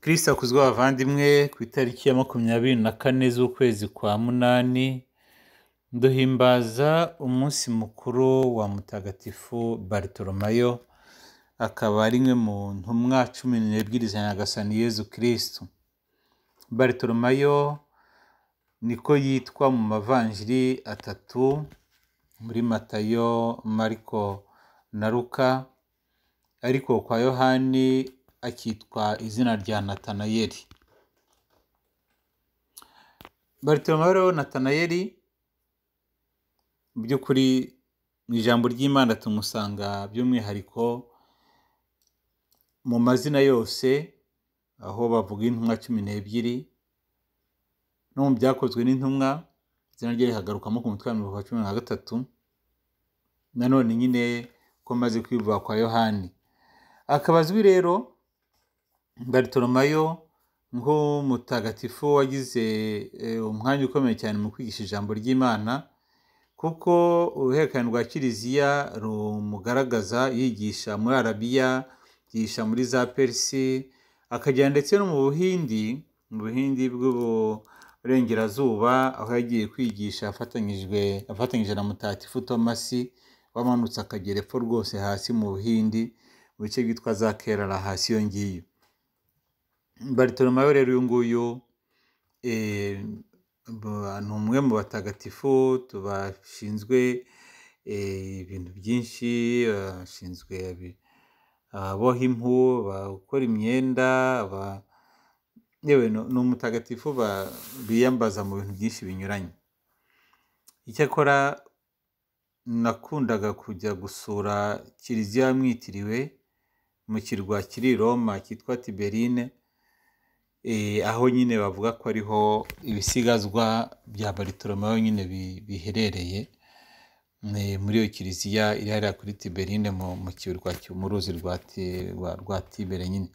Kristo akuzwe bavandimwe ku itariki ya makumyabiri na kane z'ukwezi kwa munani duhimbaza umunsi mukuru wa mutagatifu barutoromayo akaba ari imwe mu ntumwa cumi n'ebyiri za nyagasani yezu kristo barutoromayo niko yitwa mu mavanjiri atatu muri matayo mariko na luka ariko kwa yohani akitwa izina rya natanayeli barutoromayo rero natanayeli mu by'ukuri mu ijambo ry'imana tumusanga by'umwihariko mu mazina yose aho bavuga intumwa cumi n'ebyiri no mu byakozwe n'intumwa izina rye rihagarukamo ku mutwe wa mirongo cumi na gatatu nanone nyine ko maze kwivuga kwa yohani akaba azwi rero barutoromayo nk'umutagatifu wagize umwanya ukomeye cyane mu kwigisha ijambo ry'imana kuko uruhererekane rwa kiliziya rumugaragaza yigisha muri arabiya yigisha muri za perisi akagera ndetse no mu buhindi mu buhindi bw'uburengerazuba aho yagiye kwigisha afatanyije na mutagatifu tomasi wamanutse akagera epfo rwose hasi mu buhindi mu bice byitwa za kerara hasi iyo ngiyo barutoromayo rero uyu nguyu ni umwe mu batagatifu tubashinzwe ibintu byinshi bashinzwe aboha impu bakora imyenda yewe ni umutagatifu biyambaza mu bintu byinshi binyuranye icyakora nakundaga kujya gusura kiliziya mwitiriwe mu kirwa kiri i roma cyitwa tiberine aho nyine bavuga ko ariho ibisigazwa bya barutoromayo nyine biherereye muri iyo kiliziya iri hariya kuri tiberine mu kirwa mu ruzi rwa tibere nyine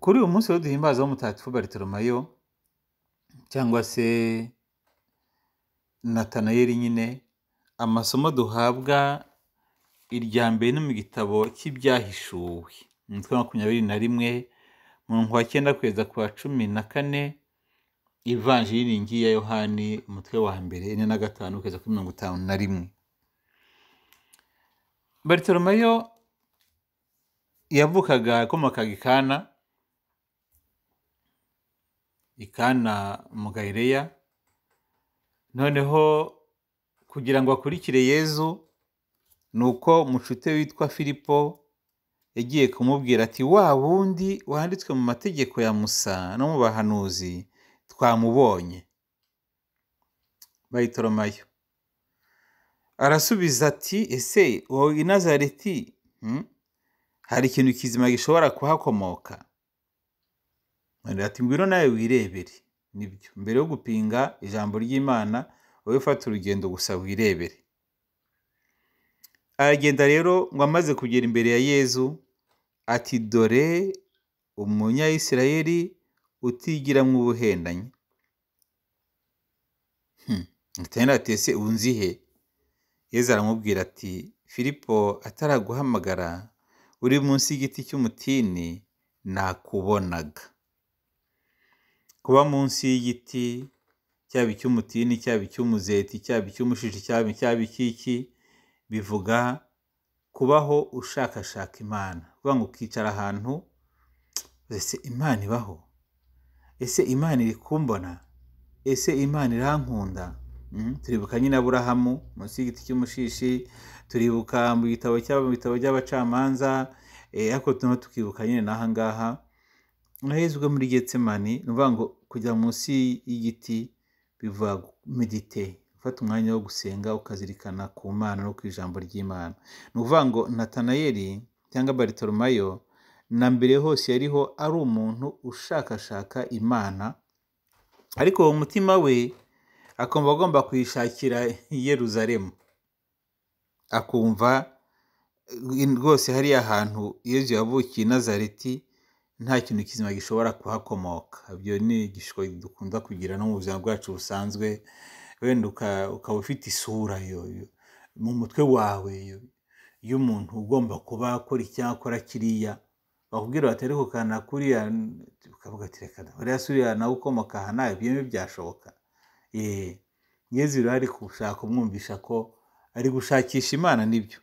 kuri uyu munsi rero duhimbaza w'umutagatifu barutoromayo cyangwa se natanayeli nyine amasomo duhabwa irya mbere no mu gitabo cy'ibyahishuwe umutwe makumyabiri na rimwe murongo wa cyenda kugeza ku wa cumi na kane ivanjiri ya yohani umutwe wa mbere ine na gatanu kugeza kuri mirongo itanu na rimwe barutoromayo yavukaga akomokaga ikana ikana mu gahireya noneho kugira ngo akurikire yezu ni uko mucute witwa filipo yagiye kumubwira ati wa wundi wanditswe mu mategeko ya musa no mu bahanuzi twamubonye bayitoromayo arasubiza ati ese wowe i nazareti hari ikintu kizima gishobora kuhakomoka ati ngwino nawe wirebere nibyo mbere yo gupinga ijambo ry'imana wowe ufata urugendo gusa wirebere aragenda rero ngo amaze kugera imbere ya yezu ati dore umunyayisirayeli utigira mu buhendanyi ese unzihe yezu aramubwira ati filipo ataraguhamagara uri munsi y'igiti cy'umutini nakubonaga kuba munsi y'igiti cyaba icy'umutini cyaba icy'umuzeti cyaba icy'umushishi cyaba icy'iki bivuga kubaho ushakashaka imana kuvuga ngo ukicara ahantu ese imana ibaho ese imana iri kumbona ese imana irankunda turibuka nyine aburahamu munsi y'igiti cy'umushishi turibuka mu gitabo bitabo by'abacamanza ariko turimo tukibuka nyine n'aha ngaha nahezwe muri getsemani ni ukuvuga ngo kujya munsi y'igiti bivuga medite ufata umwanya wo gusenga ukazirikana ku mana no ku ijambo ry'imana ni ukuvuga ngo natanayeli cyangwa barutoromayo na mbere hose yariho ari umuntu ushakashaka imana ariko uwo mutima we akumva agomba kuyishakira yeruzaremu akumva rwose hariya hantu yezu yavukiye nazareti nta kintu kizima gishobora kuhakomoka ibyo ni igishuko dukunda kugira no mu buzima bwacu busanzwe wenda ukaba ufite isura mu mutwe wawe y'umuntu ugomba kuba akora icya akora kiriya bakubwira bati ariko kana kuriya ukavuga ati reka uriya suriya nawe ukomoka aha nawe ibyo ni byashoboka yeee ngeze rero ari gushaka umwumvisha ko ari gushakisha imana nibyo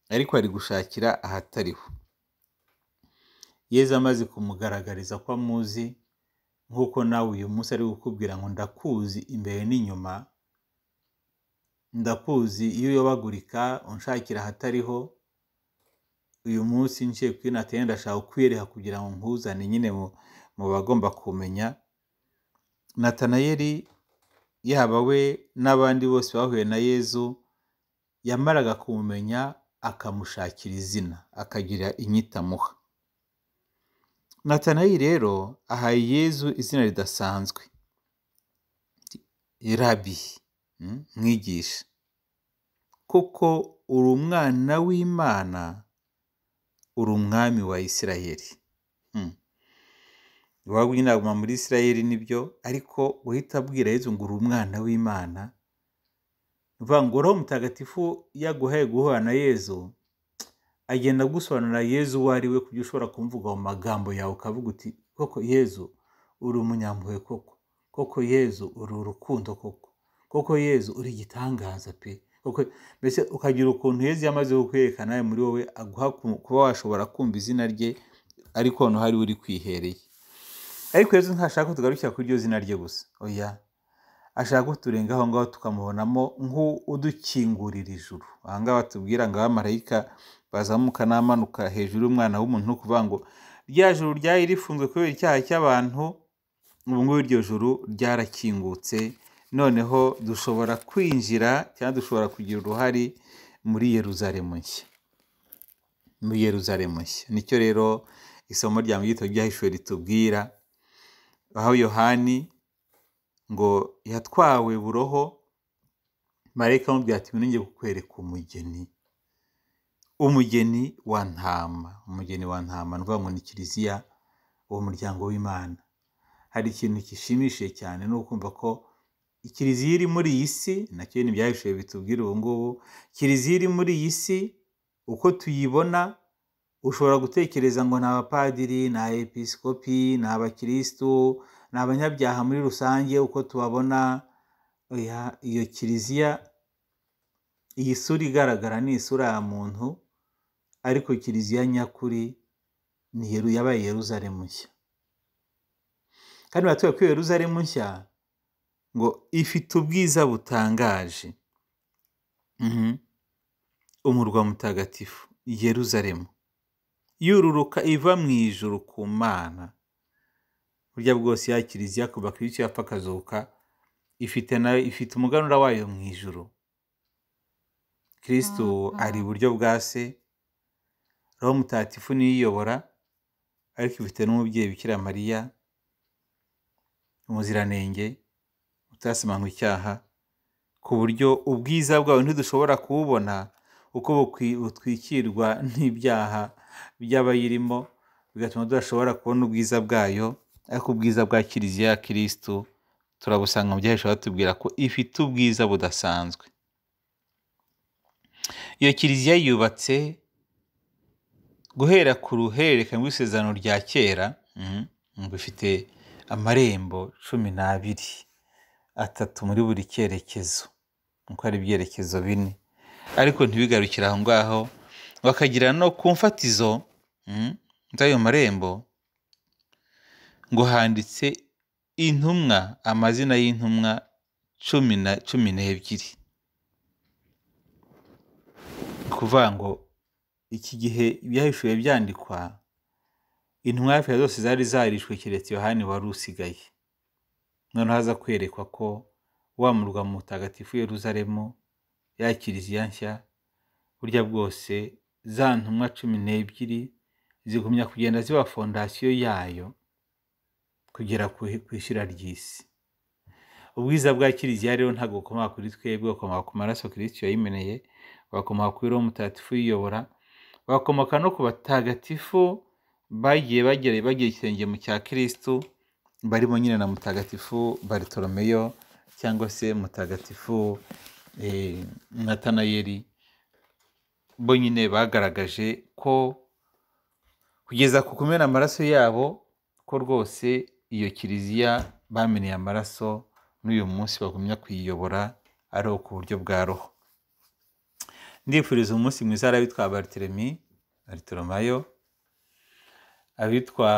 ariko ari gushakira ahatariho yezu amaze kumugaragariza ko amuzi nk'uko nawe uyu munsi ari gukubwira ngo ndakuzi imbere n'inyuma ndakuzi iyo uyobagurika unshakira ahatariho uyu munsi nshye kuri nateye ndashaka kukwereka kugira ngo nkuzane nyine mu bagomba kumenya natanayeri yaba we n'abandi bose bahuye na yezu yamaraga kumumenya akamushakira izina akagira inyitamuha natanayi rero ahaye yezu izina ridasanzwe rabi mwigisha kuko uri umwana w'imana uri umwami wa isirayeli iwabo inama muri isirayeli nibyo ariko uhita abwira yezu ngo uri umwana w'imana ngo roho mutagatifu yaguhaye guhura na yezu agenda agusobanurira yezu uwo ari we ku buryo ushobora kumvuga mu magambo yawe ukavuga uti koko yezu uri umunyampuhwe koko koko yezu uri urukundo koko koko yezu uri igitangaza pe koko mbese ukagira ukuntu yezu yamaze kukwerekana nawe muri wowe aguha kuba washobora kumva izina rye ariko noneho hari uri kwihereye ariko yezu ntashaka ko tugarukira kuri iryo zina rye gusa oya ashaka ko turenga aho ngaho tukamubonamo nk'udukingurira ijuru aha ngaha batubwira ngo abamarayika bazamuka n'amanuka hejuru y'umwana w'umuntu ni ukuvuga ngo rya juru ryari rifunzwe kubera icyaha cy'abantu ubu ngubu iryo juru ryarakingutse noneho dushobora kwinjira cyangwa dushobora kugira uruhare muri yeruzalemu nshya muri yeruzalemu nshya nicyo rero isomo rya mu gito ryahishwe ritubwira aho yohani ngo yatwawe buroho marayika amubwira ati nongeye kukwereka umugeni umugeni wa ntama umugeni wa ntama ni ukuvuga ngo ni kiliziya uwo muryango w'imana hari ikintu gishimishije cyane ni ukumva ko kiliziya iri muri iyi si nacyo ni ibyahishije bitubwira ubu ngubu kiliziya iri muri iyi si uko tuyibona ushobora gutekereza ngo ni abapadiri ni abepisikopi ni abakirisitu ni abanyabyaha muri rusange uko tubabona iyo kiliziya iyi sura igaragara ni isura ya muntu ariko kiliziya nyakuri ni yabaye yeruzalemu nshya kandi baratwereka ko yeruzalemu nshya ngo ifite ubwiza butangaje umurwa mutagatifu yeruzalemu yururuka iva mu ijuru ku mana burya bwose ya kiliziya kuva ku icyo yapfa akazuka ifite nayo ifite umuganura wayo mu ijuru kirisitu ari iburyo bwa se roho mutagatifu niyo iyobora ariko ifite n'umubyeyi bikira mariya umuziranenge utasimanywa icyaha ku buryo ubwiza bwawe ntidushobora kuwubona uko butwikirwa n'ibyaha by'abayirimo bigatuma tudashobora kubona ubwiza bwayo ariko ubwiza bwa kiliziya ya kirisitu turabusanga mu byahisho batubwira ko ifite ubwiza budasanzwe iyo kiliziya yubatse guhera ku ruhererekane rw'isezerano rya kera bifite amarembo cumi n'abiri atatu muri buri cyerekezo nk'uko ari ibyerekezo bine ariko ntibigarukire aho ngaho bakagira no ku mfatizo z'ayo marembo ngo handitse intumwa amazina y'intumwa cumi na cumi n'ebyiri kuvuga ngo iki gihe ibyahishuwe byandikwa intumwa hafi ya zose zari zarishwe keretse yohani wari usigaye noneho haza kwerekwa ko wa murwa mutagatifu yeruzalemu ya kiliziya nshya burya bwose za ntumwa cumi n'ebyiri zigumya kugenda ziba fondasiyo yayo kugera ku ishyira ry'isi ubwiza bwa kiliziya rero ntabwo bukomoka kuri twebwe bukomoka ku maraso kirisiti yayimeneye bugakomoka kuri roho mutagatifu uyiyobora bugakomoka no ku batagatifu bagiye bagira ikirenge mu cya kirisitu barimo nyine na mutagatifu baritoromeyo cyangwa se mutagatifu natanayeri bo nyine bagaragaje ko kugeza ku kumena amaraso yabo ko rwose iyo kiliziya bameneye amaraso n'uyu munsi bagumya kuyiyobora ari ku buryo bwa roho ndifuriza umunsi mwiza hari abitwa bariteremi baritomayo abitwa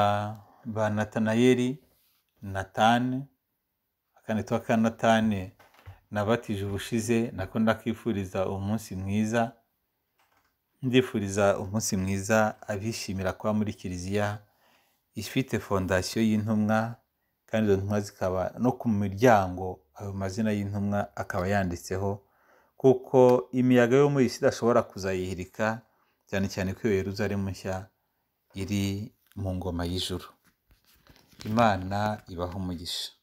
ba natanayeri natane akandi twa ka natane nabatije ubushize nako ndakifuriza umunsi mwiza ndifuriza umunsi mwiza abishimira kuba muri kiliziya ifite fondasiyo y'intumwa kandi izo ntumwa zikaba no ku miryango ayo mazina y'intumwa akaba yanditseho kuko imiyaga yo muri iyi si idashobora kuzayihirika cyane cyane ko iyo yeruzalemu nshya iri mu ngoma y'ijuru imana ibaho umugisha